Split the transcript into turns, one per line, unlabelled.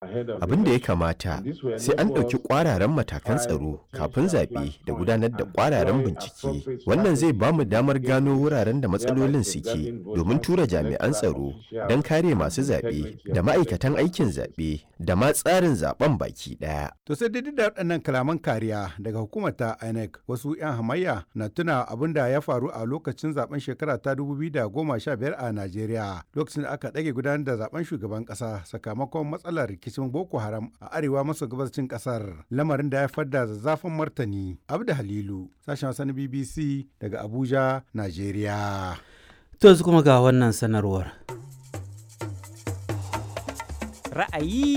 Abin da ya kamata sai an ɗauki ƙwararren matakan tsaro kafin zaɓe da gudanar da ƙwararren bincike. Wannan zai ba mu damar gano wuraren da matsalolin suke domin tura jami'an tsaro don kare masu zaɓe da ma'aikatan aikin zaɓe da ma tsarin zaɓen baki ɗaya.
To sai dai da waɗannan kalaman kariya daga hukumar ta INEC wasu 'yan hamayya na tuna abin da ya faru a lokacin zaben shekara ta 2015 a Najeriya lokacin da aka ɗage gudanar da zaben shugaban ƙasa sakamakon matsalar rikicin Boko Haram a arewa maso gabashin ƙasar lamarin da ya haifar da zazzafin martani. Abda Halilu sashen Hausa na BBC daga Abuja, Najeriya.
To yanzu kuma ga wannan sanarwar.
Ra'ayi